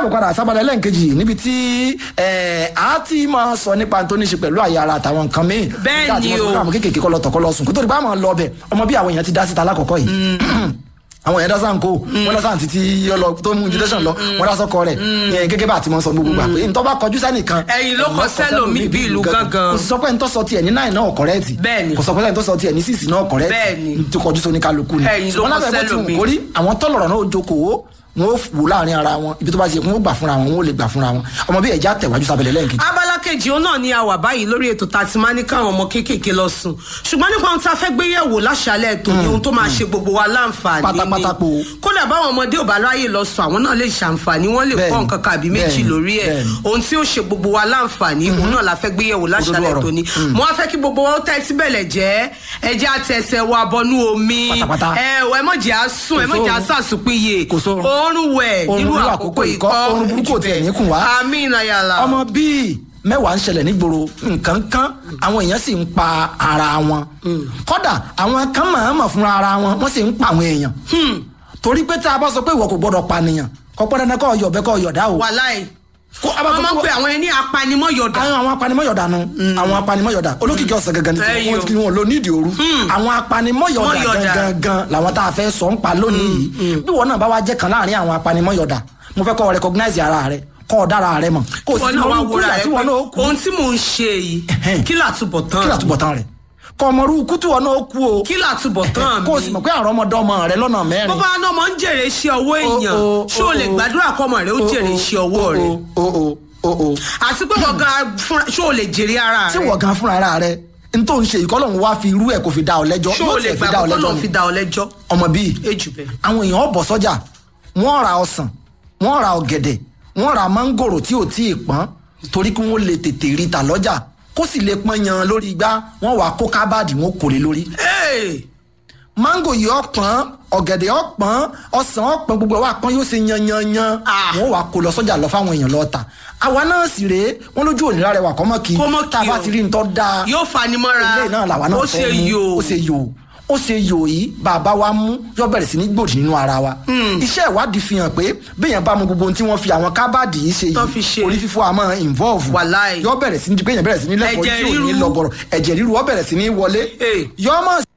káàbọ̀ padà sábàdà lẹ́ǹkejì níbi tí ẹ̀, a ti máa sọ nípa tó ní ṣe pẹ̀lú àyà ara àtàwọn nǹkan míì Bẹ́ẹ̀ Nígbà tí ni wọ́n o. sọ pé àwọn kéékèèké kọ́ lọ tọ̀kọ́ lọ sùn kó tó di bá máa lọ ọbẹ̀ ọmọ bí àwọn èèyàn ti dá síta lákọ̀ọ́kọ́ yìí àwọn èèyàn dá sáà ń kó wọn dá sáà títí yọ lọ tó mú invitation lọ wọn dá sọkọ rẹ ìyẹn gẹ́gẹ́ bá a ti mọ sọ gbogbo gbà pé ntọ́ bá kọjú sẹ́nìkan Ẹ̀yìn ló kọ sẹ́lòmíì bí ìlú gángan. kò sì sọ pé ntọ́ sọ tiẹ̀ ní náì náà kọ̀rẹ́ẹ̀tì Bẹ́ẹ̀ni. kò sọ pé ntọ́ sọ tiẹ̀ ní sísì náà kọ̀rẹ́ẹ̀tì Bẹ́ẹ̀ni. tó kọjú sóní kálukú ni Ẹ̀yìn ló wọn kọ lábẹ́ bó ti wù sẹ́lòmíì. kórí àwọn tọ́lọ̀rọ̀ náà ó jókòó wọn ó wò láàrin ara wọn ibi tó bá ṣe kí wọn ó gbà fúnra wọn wọn ó lè gbà fúnra wọn ọmọ bí ẹja tẹ̀wájú sábẹ́lẹ̀ lẹ́yìn kejì. abala kejì òun náà ni a wà báyìí lórí ètò tá a ti máa ní káwọn ọmọ kéékèèké lọ sùn ṣùgbọ́n nípa ohun tá a fẹ́ gbé yẹ̀wò láṣálẹ̀ ètò ni ohun tó máa ṣe gbogbo wa láǹfààní ni Pátápátá po. kódà báwọn ọmọdé ò bá ráyè lọ sùn àwọn náà lè ṣàǹfààní wọ́n lè kọ́ Bẹ́ẹ̀ni, nǹkan kan àbí méjì bẹ́ẹ̀ni, lórí ẹ̀ bẹ́ẹ̀ni. ohun tí ó ṣe gbogbo wa láǹfààní òun náà la fẹ́ gbé yẹ̀wò láṣálẹ̀ Òdodo ètò ọ̀rọ̀. ni mo wá fẹ́ kí gbogbo wa ó tẹ́tí bẹ̀lẹ̀ jẹ́ ẹjẹ́ àtẹ̀sẹ̀ wa bọnú omi Pátápátá. ẹ ò ẹ mọ̀jẹ̀ á sùn ẹ Kò mọ̀jẹ̀ á sóorun. sàsùpìyè Kò sóorun. oorun wẹ̀ Oorun nírú nírú àkókò àkókò ikọ́ ikọ́, oorun burúkú ò tiẹ̀ ní kùn wá. àmín ayàlá ọmọ bíi mẹ́wàá ń ṣẹlẹ̀ nígboro nǹkan kan àwọn èèyàn sì ń pa ara wọn kódà àwọn kan mọ̀ọ́mọ̀ fúnra ara wọn wọ́n sì ń pa àwọn èèyàn torí pé tá a bá sọ pé ìwọ kò gbọdọ̀ pànìyàn kò pẹ́ dandan kọ́ ọ̀yọ̀ bẹ́ẹ̀ kọ́ ọ̀yọ̀ dá o. wàláì Kó a bá wọ́n sọ máa ń pé pe àwọn ẹni apanimọ́yọ̀dà àwọn àwọn apanimọ́yọ̀dà nu àwọn apanimọ́yọ̀dà olókìkí ọ̀sẹ̀ gangan ní Ẹ̀yin o. tí wọ́n lò nídìí òru àwọn apanimọ́yọ̀dà Mọ́yọ̀dà. gangan làwọn tá a fẹ́ sọ ń pa lónìí yìí bí wọn náà bá wá jẹ́ kan láàrin àwọn apanimọ́yọ̀dà mo fẹ́ kọ́ ọ recognize ara rẹ kọ́ ọ dára rẹ mọ̀ kó o sì wọn ti náà mọ wá orúkú wúra ìyà ẹ tí pé wọn náà ó kú ohun tí mò ń ṣe yìí Ẹ̀hẹ́n. kí làtúbọ̀ tán kí làtúbọ̀ tán rẹ̀ kọ́ ọmọ orúkú tí wọn náà ó kú o kí làtúbọ̀ tán kó o sì mi mọ̀ pé àrọ́ ọmọdé ọmọ rẹ lọ́nà bó mẹ́rin bá náà mọ̀ ń jèrè iṣẹ́ ọwọ́ èèyàn o, ṣé o lè o, o. gbàdúrà kọ́ ọmọ rẹ ó jèrè iṣẹ́ ọwọ́ rẹ o o o o àti pé wọ́n gan fúnra ṣé o lè jèrè ara tí rẹ wọ́n gan fúnra ara rẹ n tó ń ṣe ìkọlọ́hún wá fi irú ẹ̀ kò fi dá ọ lẹ́jọ́ ṣé o lè tiẹ̀ fi gbà dá ọ kọ́kọ́ lẹ́jọ́ náà ni. fi dá ọ lẹ́jọ́ ọmọ bíi ejù bẹ́ẹ̀. àwọn èèyàn ọ̀bọ̀ sọ́jà wọ́n ra ọsàn wọ́n ra ọ̀gẹ̀dẹ̀ wọ́n ra mángòrò tí ò tí ì pọ́n torí kí wọ́n lè tètè rí ta lọ́jà kó sì lè pọ́n yan lórí igbá wọ́n wàá kó kábàdì wọn kò lè lórí. Hey! mángò yìí ọ̀pọ̀n ọ̀gẹ̀dẹ̀ ọ̀pọ̀n ọsàn ọ̀pọ̀n gbogbo ẹ̀ wà pọ́n yóò ṣe yan yan yan Ah. wọ́n wàá kó lọ sọ́jà lọ fáwọn èèyàn lọ́ọ́ ta àwa náà sì rèé wọ́n lójú òní lára ẹwà kọ́mọ́ kí Kó mọ́ kí tá a bá o. ti rí nǹkan dáa yóò fani mọ́ra ilé náà làwa náà ó fẹ́ ṣe mú. yòó ó ṣe yòó ó ṣe yòó yìí bàbá wa mú yọ bẹ̀rẹ̀ sí ní gbòdì nínú ara wa. iṣẹ́ ìwádìí fi hàn pé béèyàn bá mu gbogbo ohun tí wọ́n fi àwọn kábàdì yìí ṣe Tán fi ṣe. yìí orí fífọ́ àmọ́ involve. Wàláì. yọ bẹ̀rẹ̀ sí ní béèyàn bẹ̀rẹ̀ sí ní lẹ́kọ̀ọ́ Ẹ̀jẹ̀ tí ò ní ríru. lọ́bọ̀rọ̀ ẹ̀jẹ̀ ríru ọ bẹ̀rẹ̀ sí ní wọlé. Hey. yọ mọ̀